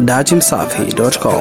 datimsafi.com.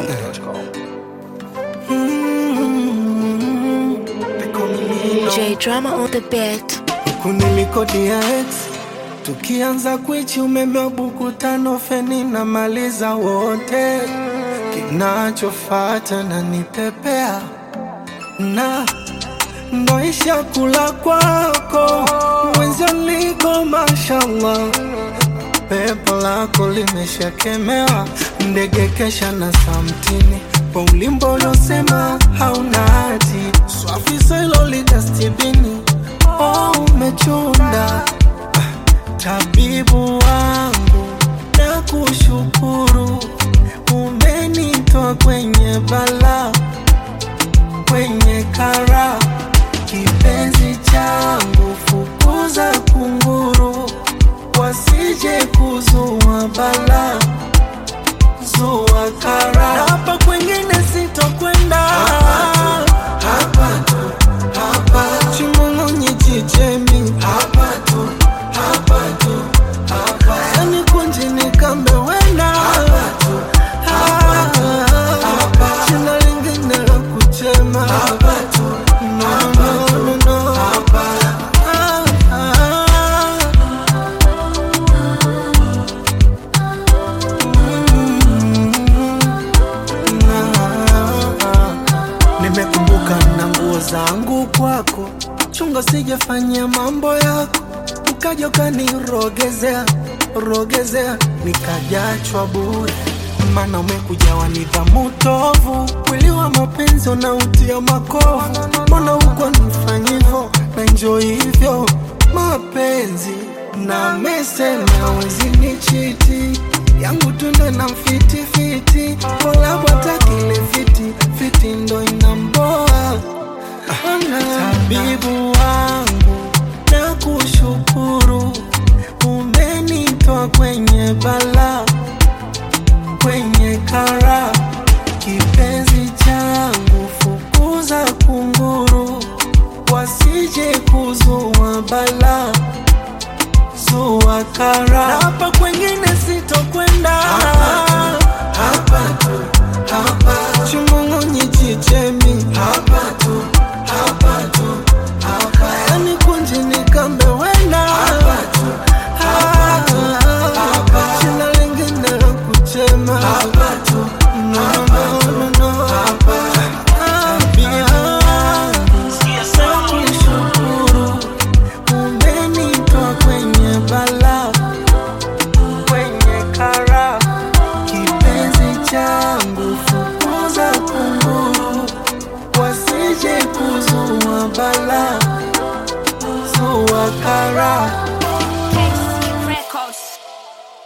J Drama on the beat. kunilikodia ex tukianza kwichi umeme wa buku tano feni na maliza wote kinachofata na nipepea na ndoisha kula kwako mwenzio liko mashallah pepo lako limeshakemewa ndege kesha na samtini kwa ulimbo uliosema hauna hati swafisa ilo lidastibini oh, umechunda tabibu wangu na kushukuru umenitoa kwenye bala kwenye kara kipenzi changu fukuza kunguru wasije kuzua bala zua kara hapa kwengine sitokwenda hapa tu, hapa chimong'onye chichemi hapa tu, hapa tu, hapa yani kunji nikambe wena hapa tu, hapa, hapa china lingine la kuchema hapa tu, no, no, no, no, hapa ah, ah. Nimekumbuka na nguo zangu kwako, chunga sijafanyia mambo yako, ukaja ukanirogezea rogezea, nikajachwa bure, maana umekuja wa nidhamu tovu, mwili wa mapenzi unautia makovu, mbona uko nifanyivo na njo hivyo mapenzi na mesema wezi ni chiti yangu tunde na mfitifiti kolabwata kile fiti fiti ndo inamboa tabibu wangu na kushukuru umenitoa kwenye bala kwenye kara kipenzi changu fukuza kunguru wasije kuzua bala zua kara na hapa kwengine sitokwenda hapa tu, hapa chimong'onye chichemi hapa tu, hapa tu, hapa yani kunji nikambe wena hapa tu, hapa, hapa china lingine la kuchema hapa tu, no, no, no, no, hapa Nakushukuru umenitoa kwenye bala kwenye kara kipenzi changu fukuza kunguru wasije kuzua bala zua kara